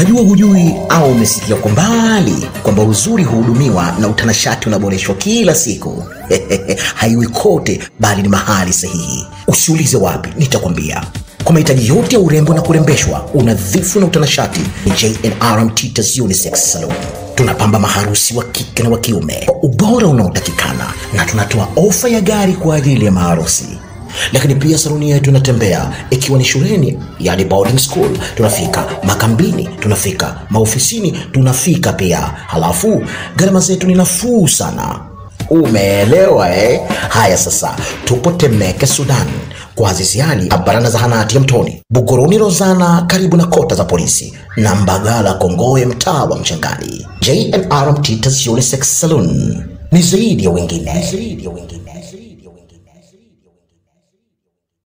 Najua hujui au umesikia kwa mbali kwamba uzuri huhudumiwa na utanashati unaboreshwa kila siku. Haiwi kote, bali ni mahali sahihi. Usiulize wapi, nitakwambia. Kwa mahitaji yote ya urembo na kurembeshwa, unadhifu na utanashati, ni J&R Mtitas Unisex Salon. Tunapamba maharusi wa kike na wa kiume kwa ubora unaotakikana, na tunatoa ofa ya gari kwa ajili ya maharusi lakini pia saluni yetu inatembea ikiwa ni shuleni, yani boarding school, tunafika makambini, tunafika maofisini, tunafika pia. Halafu gharama zetu ni nafuu sana. Umeelewa eh? Haya sasa, tupo Temeke, Sudan, kwa Azizi Ali barana zahanati ya Mtoni, Buguruni Rozana karibu na kota za polisi, na Mbagala Kongoe mtaa wa Mchangani. J&R Mtitas Unisex Saloon ni zaidi ya wengine, ni zaidi ya wengine.